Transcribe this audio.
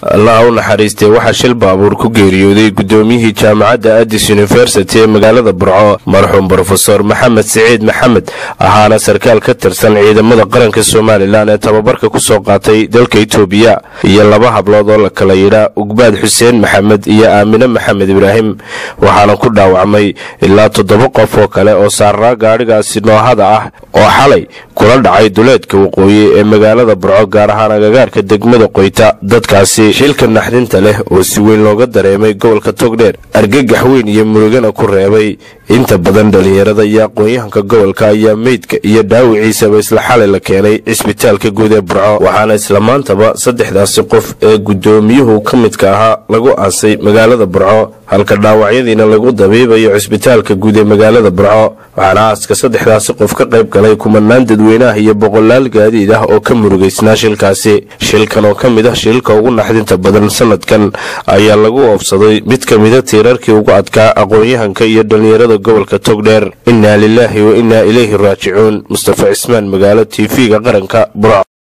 allaha u naxariistee waxaa shil baabuur ku geeriyooday gudoomiyihii jaamacadda addis university ee magaalada burco marxuum brofesor maxamed siciid maxamed ahaana sarkaal ka tirsan ciidamada qaranka somalilan ee tababarka kusoo qaatay dalka itoobiya iyo laba hablood oo la kala yidhaa ugbaad xuseen maxamed iyo aamine maxamed ibraahim waxaana ku dhaawacmay ilaa toddoba qof oo kale oo saaraa gaadhigaasi noohada ah oo xalay kula dhacay duleedka waqooyi ee magaalada burco gaar ahaan agagaarka degmada qoyta dadkaasi shilka naxdinta leh oo si weyn looga dareemay gobolka togdheer argagax weyn iyo murugana ku reebay inta badan dhalinyarada iyo aqoon-yahanka gobolka ayaa meydka iyo dhaawiciisaba isla xalay la keenay cisbitaalka guud ee burco waxaana isla maantaba saddexdaasi qof ee gudoomiyuhu ka midka ahaa lagu aasay magaalada burco halka dhaawacyadiina lagu dabiibayo cisbitaalka guud ee magaalada burco waxaana aaska saddexdaasi qof ka qayb galay kumanaan dadweynaha iyo boqolaal gaadiid ah oo ka murugaysnaa shilkaasi shilkan oo ka mid ah shilka ugu naxdinta badan sanadkan ayaa lagu oofsaday mid ka mida tiirarkii ugu adkaa aqoon-yahanka iyo dhallinyarada gobolka togdheer innaa lilaahi wa innaa ilayhi raajicuun mustafa cismaan magaalo t v-ga qaranka burco